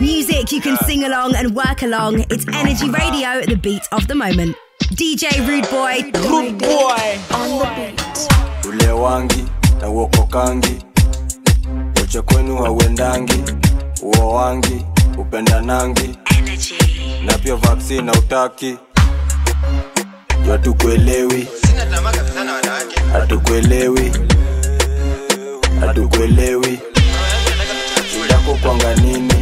Music you can sing along and work along. It's Energy Radio, the beat of the moment. DJ Rude Boy. Rude Boy. On the beat. ule wangi na uokokangi uche kwenu hauendangi uo wangi upendanangi Energy. na pia vaksini na utaki juu hatukuelewi hatukuelewi hatukuelewi yako kwanga nini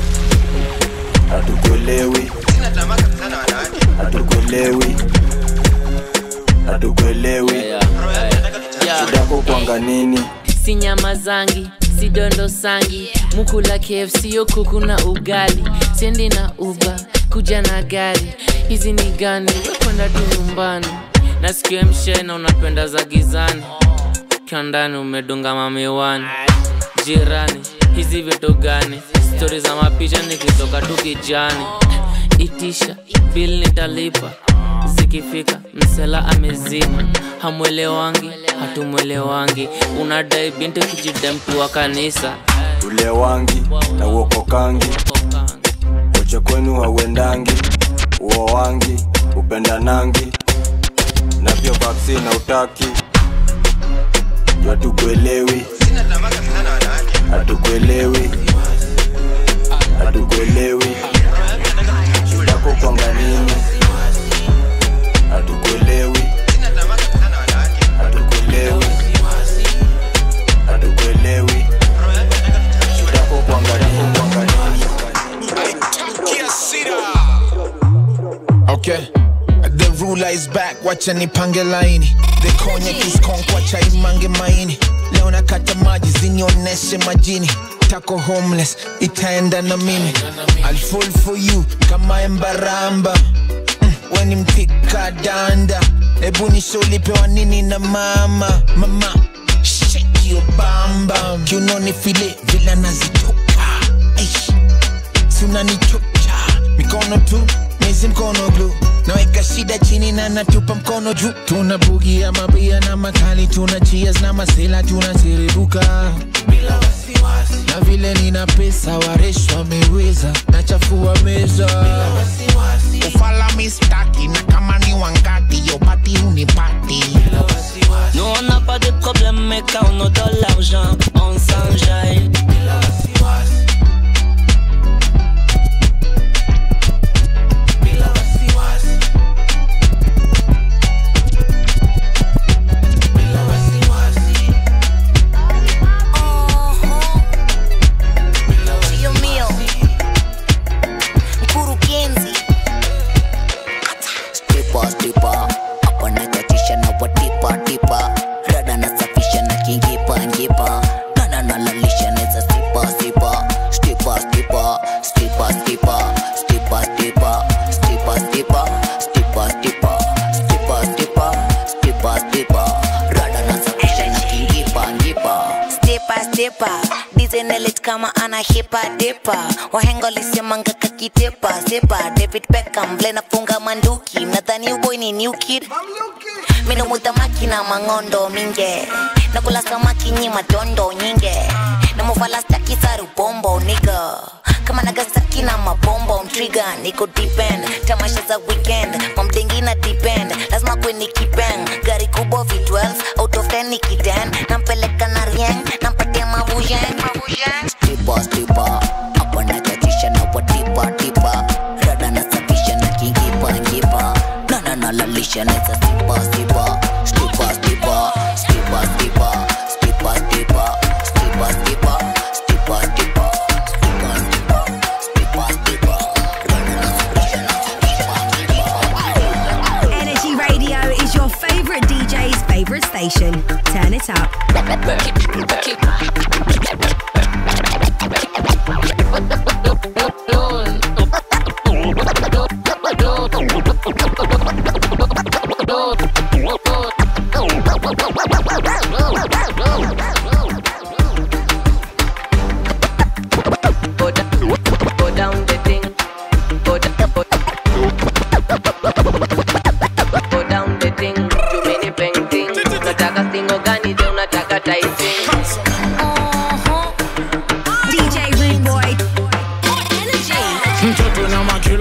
hatukuelewi hatukuelewi hatukuelewi yako kwanga nini si nyama zangi si dondo sangi mukula kfc yo kuku na ugali sendi na uba kuja na gari hizi ni gani wekwenda tu nyumbani nasikia mshena unapenda za gizani ukiwa ndani umedunga mamiwani jirani hizi vitu gani stori za mapicha nikitoka tu kijani itisha bil nitalipa zikifika msela amezima hamwelewangi hatumwelewangi unadai binti kijida mtu wa kanisa ule wangi na uokokangi uche kwenu hauendangi uo wangi upendanangi na pia vaksini na utaki juu hatukuelewi hatukuelewi hatukuelewi shidako kwanga nini hatukuelewi hatukuelewi hatukuelewi shidako kwanga nini kwanga nini Okay. The ruler is back, wacha nipange laini the cognac is conk, wacha imange maini leo nakata maji zinioneshe majini tako homeless itaenda na mimi I'll fall for you kama embaramba mm, weni mtika danda ebu nisholipewa nini na mama mama shake your bamba kiunoni file vila nazitoka Eish sunanichocha mikono tu mezi mkono glu naweka shida chini na natupa mkono juu tuna bugi ya mabia na makali tuna cheers na masela tunasiribuka na vile nina pesa waresh wameweza nachafua meza ufala mistaki na kama ni wangati yopati unipati Nous on n'a pas de problème, mais quand on a de l'argent, on s'enjaille. Dio mio. Mkurugenzi. Stipa, stipa hapa nakatisha na watipa tipa rada nasafisha na kingipa ngipa nana nalalisha neza stipa stipa stipa stipa stipa stipa stipa stipa stipa stipa stipa stipa stipa stipa stipa stipa rada nasafisha na kingipa ngipa Stepa stepa dizenelit kama ana hipa depa wahengo lisemanga kakitepa sepa David Beckham vile nafunga manduki nadhani uboy ni new kid milomuta makina mangondo minge nakula samaki nyi matondo nyinge namufala staki saru bombo niga kama nagasaki na mabombo mtriga niko depend tamasha za weekend mamdengi na depend lazima kweni kipeng gari kubwa v12 out of 10 nikiden nampeleka na rieng nampatia mavujeng mavujeng stipa stipa hapa nakatisha na watipa tipa rada nasafisha na kingipa ngipa nana nalalisha neza stipa stipa stipa stipa stipa stipa stipa stipa stipa stipa stipa stipa stipa stipa stipa stipa rada nasafisha na kingipa ngipa Energy Radio is your favorite DJ's favorite station. Turn it up.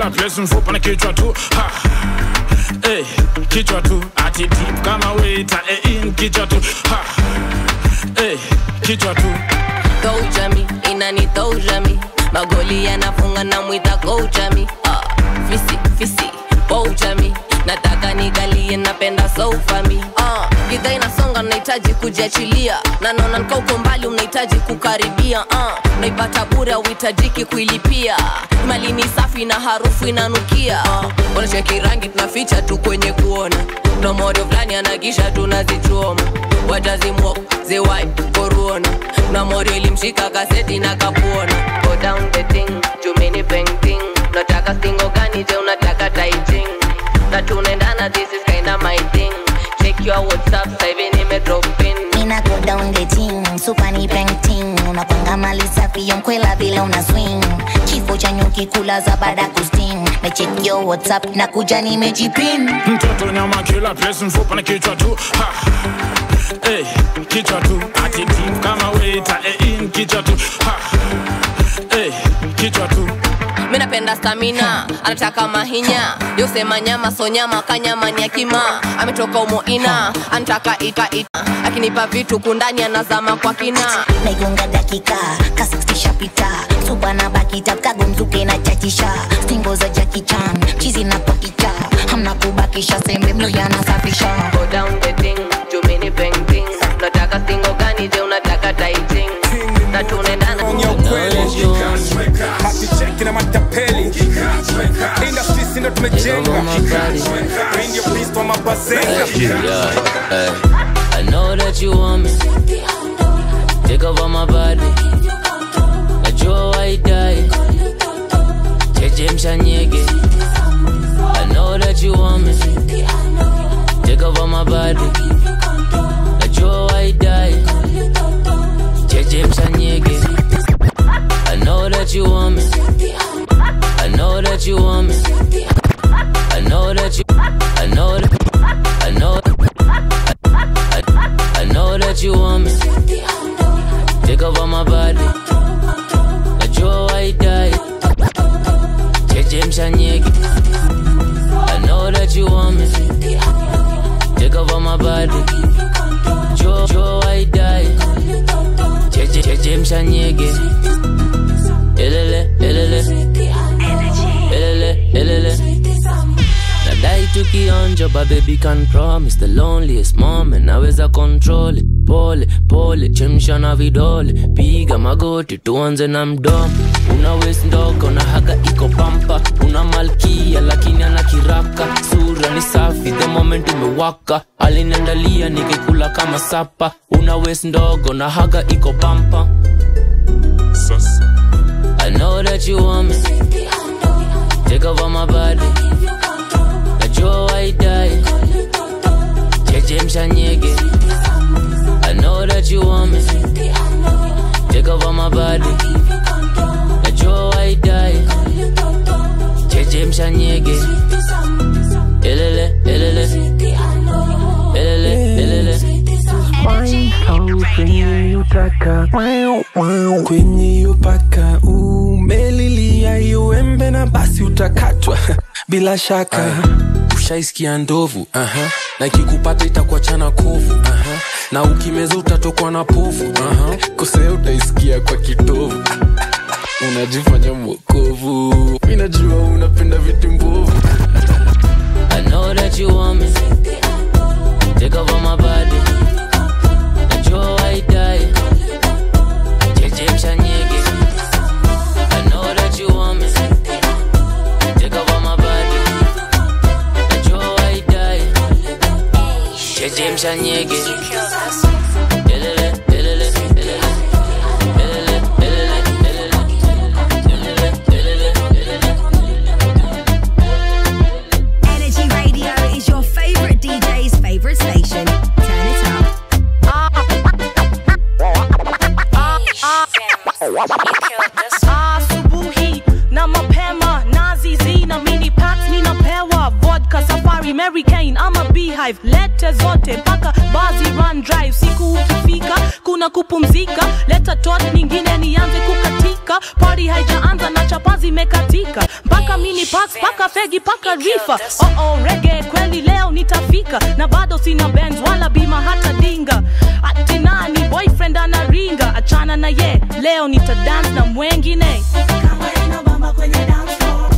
kila place mfupa na kichwa tu ha. Hey, kichwa tu ati deep kama waiter eh, in kichwa tu ha. Hey, kichwa tu Koujami, inani toujami magoli yanafunga na mwita koujami ah, fisi fisi boujami nataka nikalie napenda soufami ah, gidha inasonga nahitaji kujiachilia na naona nika uko mbali unahitaji kukaribia ah, naipata bure auhitajiki kuilipia mali ni safi na harufu inanukia ah, wanacheki rangi tunaficha tu kwenye kuona na morio fulani anagisha tunazichoma watazimwa zewai koruona na morio ilimshika kaseti na kapuona go down the thing jumini painting nataka stingo gani je unataka taiting na tunaendana this is kinda my thing check your whatsapp sasa hivi nimedrop in Mina go down the team, super ni painting Unapanga mali safi yonkwela vile una swing Kifo cha nyuki kula za baada kusting Na check your whatsapp na kuja nimejipin mtoto nyama kila place mfupa na kichwa tu ha. Hey, kichwa tu ati deep kama waiter eh, in kichwa tu ha. Hey, kichwa tu mi napenda stamina anataka mahinya yosema nyama so nyama kanyama ni akima ametoka umoina anataka ita ita akinipa vitu kundani anazama kwa kina naigonga dakika ka 60 shapita suba na bakita kagomzuke na chachisha stingo za jakichan chizi na pakicha hamna kubakisha sembe mlo yanasafisha go down the thing jumini painting nataka stingo gani je unataka taiting na tunaendana hatucheki na matapeli industry sindo tumejenga Hii ndio pisto mabazenga Yeah, hey. I know that you want me. Take over my body. Najua waidai. Cheche mshanyege. I know that you want me. Take over my body. Najua waidai. Cheche mshanyege. I know that you want me. I know that you want me. I know that you. I know that. I know. I, I know that you want me. Take over my body. Najua waidai. Cheche mshanyege. I know that you want me. Take over my body. Joe, Joe waidai. Cheche, cheche mshanyege. Elele, elele. Elele, elele. nadai tukionja but baby can promise the loneliest moment naweza control it. pole pole chemsha na vidole piga magoti tuanze na mdomo una wes ndogo na haga iko pampa una malkia lakini ana kiraka sura ni safi the moment umewaka aliniandalia nikikula kama sapa una wes ndogo na haga iko pampa I know that you want me. Take over my body. Najua waidai. Cheche mshanyege. I know that you want me. Take over my body. Najua waidai. Cheche mshanyege. Elele, elele. Elele, elele. kwenye utaka kwenye upaka umelilia iuembe na basi utakatwa bila shaka ushaisikia ndovu aha. na ikikupata itakuachana kovu aha. na ukimeza utatokwa na povu aha. kosea utaisikia kwa kitovu unajifanya mwokovu mi najua unapenda vitu mbovu I know that you want me. Take over my body. Najua waidai. Cheche mshanyege. I know that you want me. Take over my body. Najua waidai. Cheche mshanyege. Elele, elele, elele. Elele, elele, elele. Elele, elele, Energy Radio is your favorite DJ's favorite station. Turn it up. asubuhi na mapema nazizi na mini packs ninapewa vodka safari mary kane ama beehive lete zote mpaka bazi run drive siku ukifika kuna kupumzika leta tot nyingine nianze kukatika party haijaanza na chapa zimekatika mpaka mini packs paka fegi paka rifa oh oh rege kweli leo nitafika na bado sina benz wala bima hata dinga ati nani boyfriend anaringa achana na ye leo nita dance na mwengine kama inabamba kwenye dance floor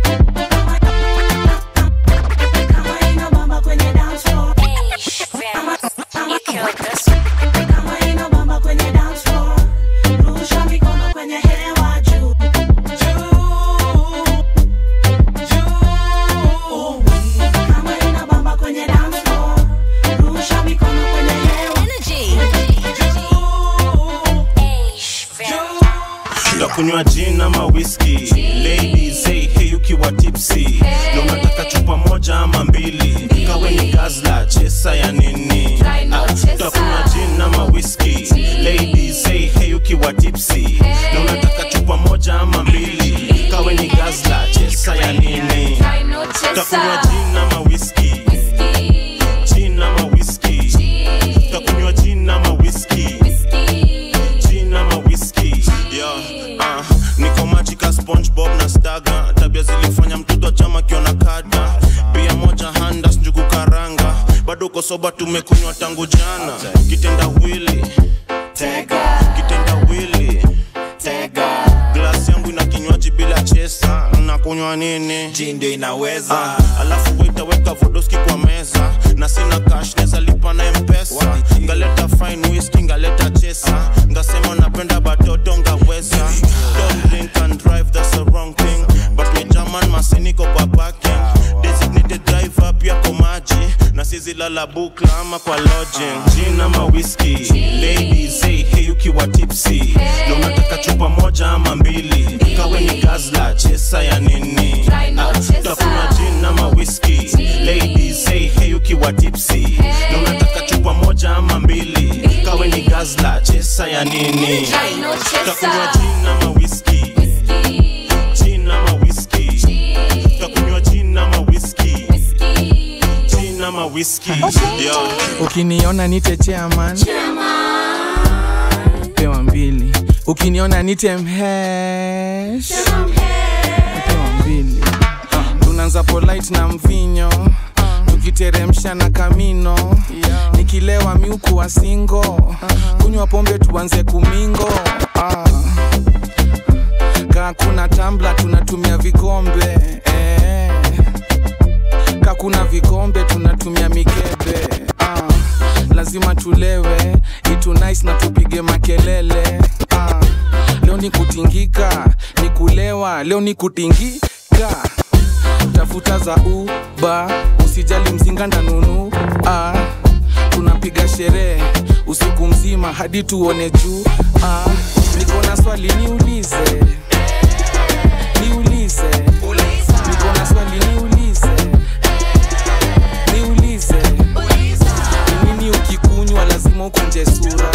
kama inabamba kwenye dance floor kama inabamba kwenye dance floor rusha mikono kwenye hewa juu kama inabamba kwenye dance floor rusha mikono kwenye hewa ndakunywa jin ama whisky ladies hey, hey ukiwa tipsy na unataka chupa moja ama mbili kawe ni gazla chesa ya nini Ah, ndakunywa jin ama whisky ladies hey, hey ukiwa tipsy na unataka chupa moja ama mbili kawe ni gazla chesa ya nini ndakunywa jin ama whisky jin ama whisky ndakunywa jin ama whisky gin ama whisky yeah, uh, niko majika spongebob na staga tabia zilifanya mtoto wa chama kiona kada pia moja handas njugu karanga bado uko soba tumekunywa tangu jana kitenda wili tega kitenda wili tega glasi yangu ina kinywaji bila chesa nakunywa nini ji ndio inaweza ah, alafu waitaweka vodoski kwa meza na sina cash neza lipa na mpesa ngaleta fine whisky ngaleta chesa ngasema napenda batoto ngaweza don't drink and drive that's the wrong thing but me german masiniko kwa parking designated driver pia kwa maji na sizilala bukla ama kwa lodging gin ama whisky ladies hey, hey ukiwa tipsy na unataka chupa moja ama mbili kawe ni gazla chesa ya nini Ah, utakunywa gin ama whisky ladies hey, hey ukiwa tipsy na unataka chupa moja ama mbili kawe ni gazla chesa ya nini utakunywa gin ama whisky gin ama whisky utakunywa gin ama whisky gin ama whisky yeah. ukiniona nite chairman pewa mbili ukiniona nite mhesh pewa mbili Ah, tunaanza polite na mvinyo tukiteremsha na kamino nikilewa miuku wa singo kunywa pombe tuanze kumingo Ah. kaa kuna tambla tunatumia vikombe eh. ka kuna vikombe tunatumia mikebe ah, lazima tulewe itu nice na tupige makelele ah, leo ni kutingika ni kulewa leo ni kutingika tafuta za uba usijali mzinga ndanunu ah, tunapiga sherehe usiku mzima hadi tuone juu ah, niko na swali niulize niulize niko na swali niulize niulize ni nini ukikunywa lazima ukunje sura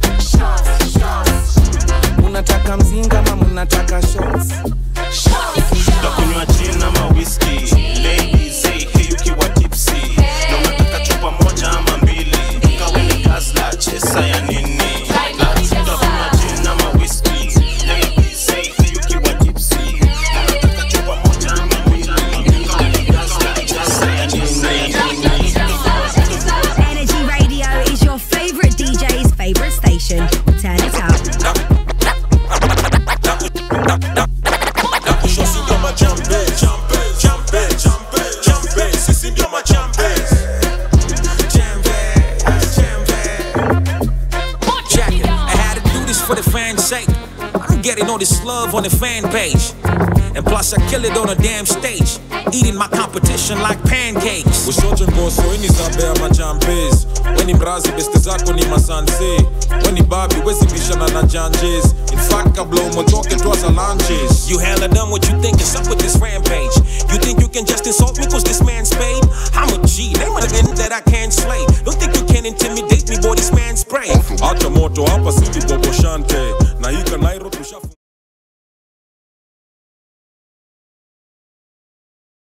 munataka mzinga ama munataka shots utakunywa gin ama whisky ladies hey, hey ukiwa tipsy na unataka chupa moja ama mbili kawe ni gazla chesa ya nini Ah, utakunywa gin ama whisky ladies hey, hey ukiwa tipsy na unataka chupa moja ama mbili kawe ni gazla chesa ya nini Energy Radio is your favorite DJ's favorite station. Turn it up. Check it. I had to do this for the fans' sake. I'm getting all this love on the fan page. And plus, I kill it on a damn stage. Eating my competition like pancakes. ushote ngoso ini zabe ya machampes weni mrazi beste zako ni masanse weni babi wezi bishana na janjes infact kabla umotoke twaza lunches You hella done what you think is up with this rampage. You think you can just insult me cause this man's paid? I'm a G, name of the end that I can't slay. Don't think you can intimidate me, boy, this man's spray. acha moto hapa sidi bobo shante